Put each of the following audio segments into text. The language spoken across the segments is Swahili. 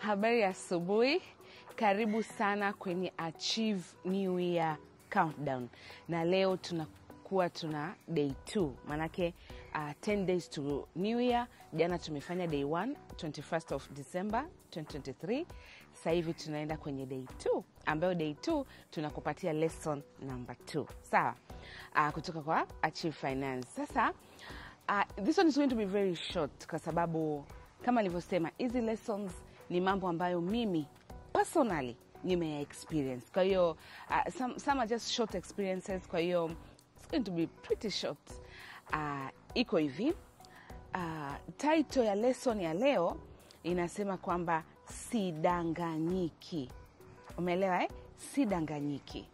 Habari ya asubuhi, karibu sana kwenye Achieve New Year Countdown, na leo tunakuwa tuna day 2 maanake uh, 10 days to New Year. Jana tumefanya day 1 21st of December 2023. Sasa hivi tunaenda kwenye day 2 ambayo day 2 tunakupatia lesson number 2 sawa, uh, kutoka kwa Achieve Finance. Sasa uh, this one is going to be very short kwa sababu kama nilivyosema hizi lessons ni mambo ambayo mimi personally nimeya experience kwa hiyo uh, some, some are just short experiences kwa hiyo it's going to be pretty short uh, iko hivi uh, title ya lesson ya leo inasema kwamba sidanganyiki umeelewa eh? sidanganyiki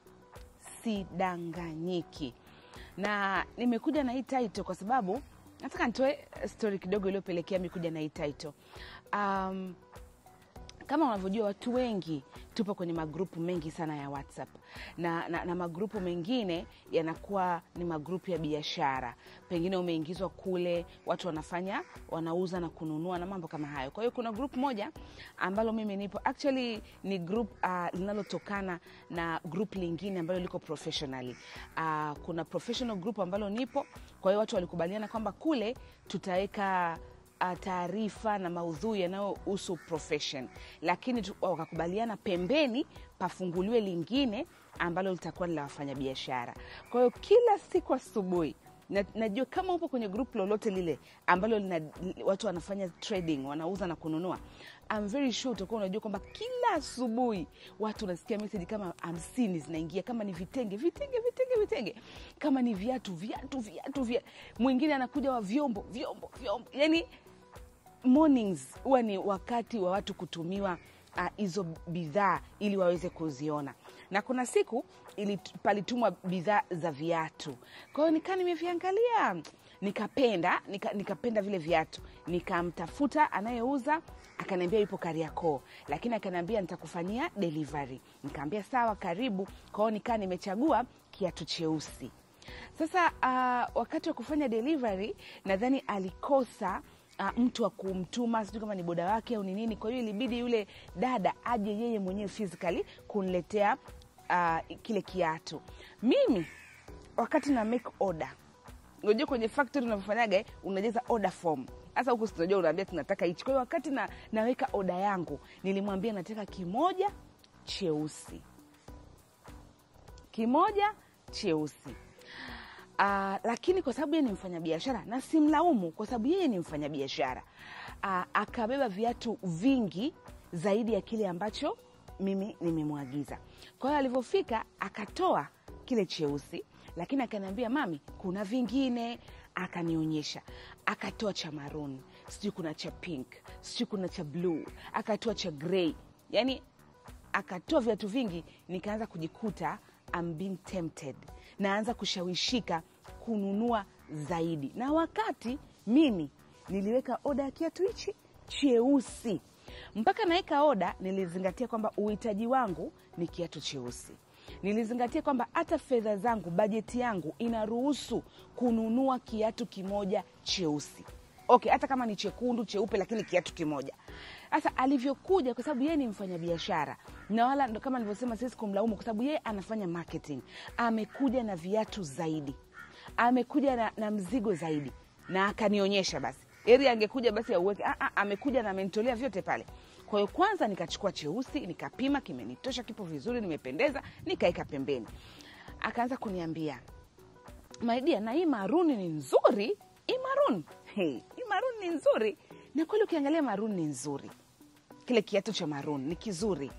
sidanganyiki na nimekuja na hii title kwa sababu nataka nitoe story kidogo iliyopelekea mi kuja na hii title um, kama unavyojua watu wengi tupo kwenye magrupu mengi sana ya whatsapp na, na, na magrupu mengine yanakuwa ni magrupu ya biashara pengine umeingizwa kule watu wanafanya wanauza na kununua na mambo kama hayo kwa hiyo kuna grupu moja ambalo mimi nipo actually ni group uh, linalotokana na group lingine ambalo liko professionally uh, kuna professional group ambalo nipo kwa hiyo watu walikubaliana kwamba kule tutaweka uh, taarifa na maudhui yanayohusu profession lakini tu- wakakubaliana pembeni pafunguliwe lingine ambalo litakuwa ni la wafanyabiashara kwa hiyo kila siku asubuhi na, najua kama upo kwenye group lolote lile ambalo lina, watu wanafanya trading wanauza na kununua I'm very sure utakuwa unajua kwamba kila asubuhi watu unasikia message kama hamsini zinaingia kama ni vitenge vitenge vitenge vitenge kama ni viatu viatu viatu viatu mwingine anakuja wa vyombo vyombo vyombo yani mornings huwa ni wakati wa watu kutumiwa ah, hizo uh, bidhaa ili waweze kuziona na kuna siku ili palitumwa bidhaa za viatu kwa hiyo nikaa nimeviangalia nikapenda nika, nikapenda vile viatu nikamtafuta anayeuza akaniambia yupo kariakoo lakini akaniambia nitakufanyia delivery nikaambia sawa karibu kwa hiyo nikaa nimechagua kiatu cheusi sasa uh, wakati wa kufanya delivery nadhani alikosa uh, mtu wa kumtuma sijui kama ni boda wake au ni nini kwa hiyo ilibidi yule dada aje yeye mwenyewe physically kuniletea uh, kile kiatu mimi wakati na make order unajua kwenye factory unavyofanyaga eh, unajaza order form sasa huku tunajua unaambia tunataka hichi kwa hiyo wakati na, naweka oda yangu nilimwambia nataka kimoja cheusi kimoja cheusi Uh, lakini kwa sababu yeye ni mfanyabiashara na simlaumu kwa sababu yeye ni mfanyabiashara uh, akabeba viatu vingi zaidi ya kile ambacho mimi nimemwagiza kwa hiyo alivyofika akatoa kile cheusi lakini akaniambia mami kuna vingine akanionyesha akatoa cha maroon sijui kuna cha pink sijui kuna cha bluu akatoa cha grey yani akatoa viatu vingi nikaanza kujikuta I'm being tempted naanza kushawishika kununua zaidi na wakati mimi niliweka oda ya kiatu hichi cheusi mpaka naweka oda nilizingatia kwamba uhitaji wangu ni kiatu cheusi nilizingatia kwamba hata fedha zangu bajeti yangu inaruhusu kununua kiatu kimoja cheusi okay hata kama ni chekundu cheupe lakini kiatu kimoja sasa alivyokuja kwa sababu yeye ni mfanyabiashara na wala ndo kama nilivyosema siwezi kumlaumu kwa sababu yeye anafanya marketing amekuja na viatu zaidi amekuja na, na mzigo zaidi na akanionyesha basi eri angekuja basi auweke ah, ah, amekuja na amenitolea vyote pale kwa hiyo kwanza nikachukua cheusi nikapima kimenitosha kipo vizuri nimependeza nikaeka pembeni akaanza kuniambia maidia na hii maruni ni nzuri hii maruni hey, hii maruni ni nzuri na kweli ukiangalia maruni ni nzuri kile kiatu cha maruni ni kizuri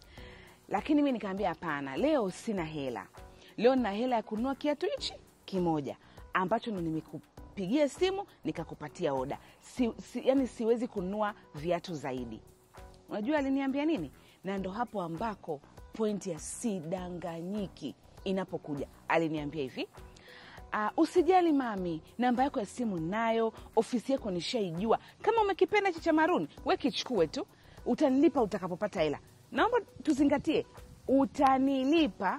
lakini mi nikaambia hapana leo sina hela leo nina hela ya kununua kiatu hichi kimoja ambacho ndo nimekupigia simu nikakupatia oda si, si, yani siwezi kununua viatu zaidi unajua aliniambia nini na ndo hapo ambako pointi ya sidanganyiki inapokuja aliniambia hivi Uh, usijali mami namba yako ya simu nayo ofisi yako nishaijua kama umekipenda hichi cha maruni we kichukue tu utanilipa utakapopata hela naomba tuzingatie utanilipa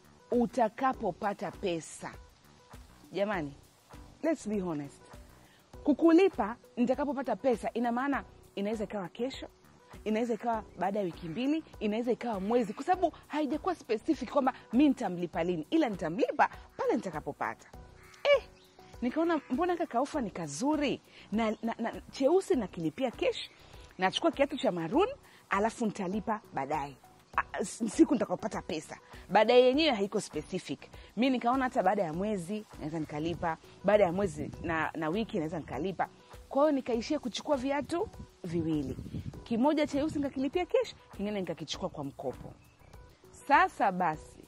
utakapopata pesa jamani let's be honest kukulipa nitakapopata pesa ina maana inaweza ikawa kesho inaweza ikawa baada ya wiki mbili inaweza ikawa mwezi kwa sababu haijakuwa specific kwamba mi nitamlipa lini ila nitamlipa pale nitakapopata eh, nikaona mbona kaka ofa ni kazuri na, na, na cheusi nakilipia kesh nachukua kiatu cha maroon alafu nitalipa baadaye Ah, s- siku nitakapopata pesa baadaye yenyewe haiko specific mi nikaona hata baada ya mwezi naweza nikalipa baada ya mwezi na, na wiki naweza nikalipa kwa hiyo nikaishia kuchukua viatu viwili kimoja cheusi nikakilipia kesh kingine nikakichukua kwa mkopo sasa basi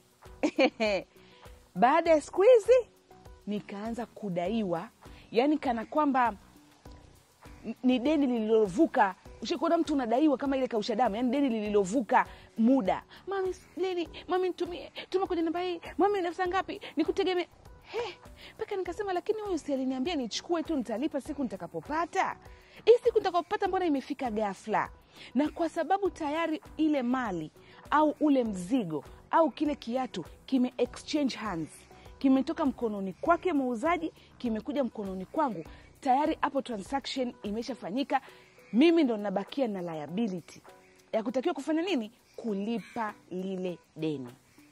baada ya siku hizi nikaanza kudaiwa yani kana kwamba n- ni deni lililovuka ushakuona mtu unadaiwa kama ile kausha damu yani deni lililovuka muda mami lini mami nitumie tuma kwenye namba hii mami nafsa ngapi nikutegemee He, mpaka nikasema lakini huyu si aliniambia nichukue tu nitalipa siku nitakapopata hii siku nitakapopata mbona imefika ghafla na kwa sababu tayari ile mali au ule mzigo au kile kiatu kime exchange hands kimetoka mkononi kwake muuzaji kimekuja mkononi kwangu tayari hapo transaction imeshafanyika mimi ndo nabakia na liability ya kutakiwa kufanya nini kulipa lile deni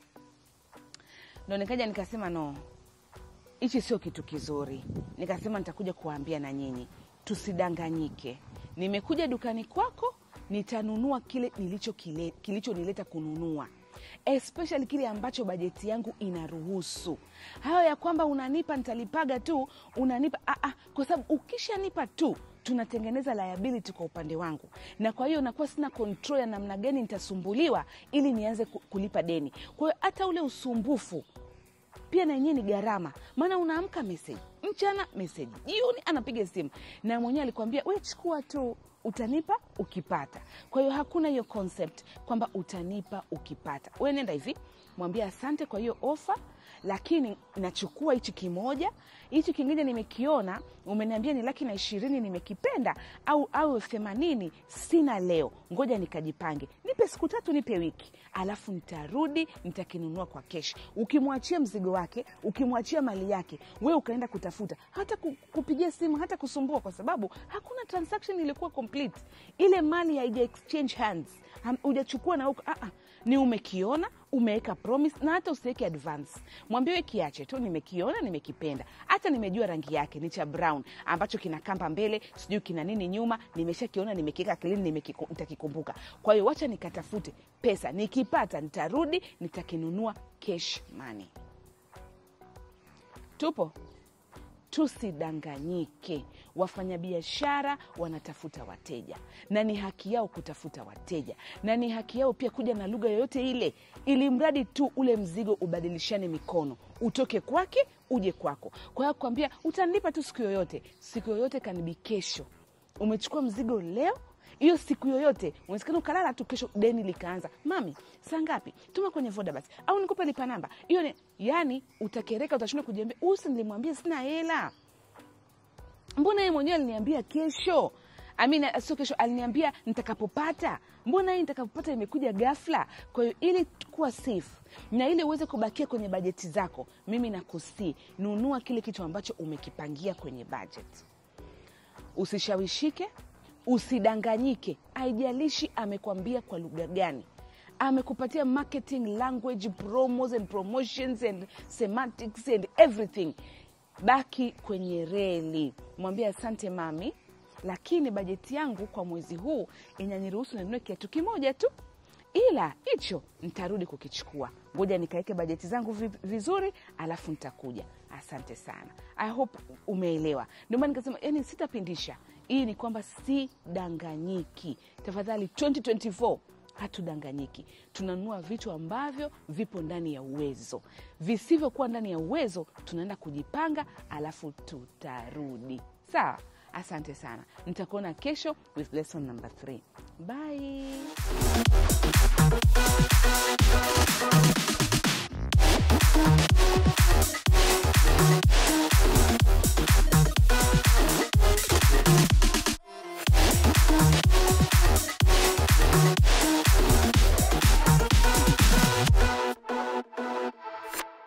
ndo nikaja nikasema no hichi sio kitu kizuri nikasema nitakuja kuwaambia na nyinyi tusidanganyike nimekuja dukani kwako nitanunua kile nilicho kile, kilichonileta kununua especially kile ambacho bajeti yangu inaruhusu hayo ya kwamba unanipa nitalipaga tu unanipa ah, ah, kwa sababu ukishanipa tu tunatengeneza liability kwa upande wangu na kwa hiyo nakuwa sina control ya namna gani nitasumbuliwa ili nianze ku- kulipa deni kwa hiyo hata ule usumbufu pia na yenyewe ni gharama maana unaamka meseji mchana meseji jioni anapiga simu na mwenyewe alikwambia we chukua tu utanipa ukipata kwa hiyo hakuna hiyo concept kwamba utanipa ukipata we nenda hivi mwambie asante kwa hiyo ofa lakini nachukua hichi kimoja hichi kingine nimekiona umeniambia ni laki na ishirini nimekipenda au au elfu themanini sina leo ngoja nikajipange nipe siku tatu nipe wiki alafu nitarudi nitakinunua kwa kesh ukimwachia mzigo wake ukimwachia mali yake we ukaenda kutafuta hata ku- kupigia simu hata kusumbua kwa sababu hakuna transaction ilikuwa complete ile mali haija exchange hands Ham- hujachukua na huko ah, ah. ni umekiona umeweka promise na hata usiweke advance mwambiwe kiache tu nimekiona nimekipenda hata nimejua rangi yake ni cha brown ambacho kina kamba mbele sijui kina nini nyuma nimeshakiona nimekiweka akilini nimekiku- nitakikumbuka kwa hiyo wacha nikatafute pesa nikipata nitarudi nitakinunua cash money tupo tusidanganyike wafanyabiashara wanatafuta wateja na ni haki yao kutafuta wateja na ni haki yao pia kuja na lugha yoyote ile ili mradi tu ule mzigo ubadilishane mikono utoke kwake uje kwako kwa hiyo kuambia utanilipa tu siku yoyote siku yoyote kanibi kesho umechukua mzigo leo hiyo siku yoyote unawezekana ukalala tu kesho deni likaanza mami saa ngapi tuma kwenye voda basi au nikupe lipa namba hiyo ni yani utakereka utashinda kujiambia usi nilimwambia sina hela mbona yeye mwenyewe aliniambia kesho amina sio kesho aliniambia nitakapopata mbona hii nitakapopata imekuja ghafla kwa hiyo ili kuwa safe na ili uweze kubakia kwenye bajeti zako mimi nakusii nunua kile kitu ambacho umekipangia kwenye budget usishawishike usidanganyike haijalishi amekwambia kwa lugha gani amekupatia marketing language promos and promotions and semantics and everything baki kwenye reli mwambie asante mami lakini bajeti yangu kwa mwezi huu inaniruhusu ninunue kiatu kimoja tu ila hicho nitarudi kukichukua ngoja nikaweke bajeti zangu vi- vizuri alafu nitakuja asante sana i hope umeelewa ndio maana nikasema yani sitapindisha hii ni kwamba sidanganyiki tafadhali 2024 hatudanganyiki tunanunua vitu ambavyo vipo ndani ya uwezo visivyokuwa ndani ya uwezo tunaenda kujipanga alafu tutarudi sawa asante sana nitakuona kesho with lesson number 3 bye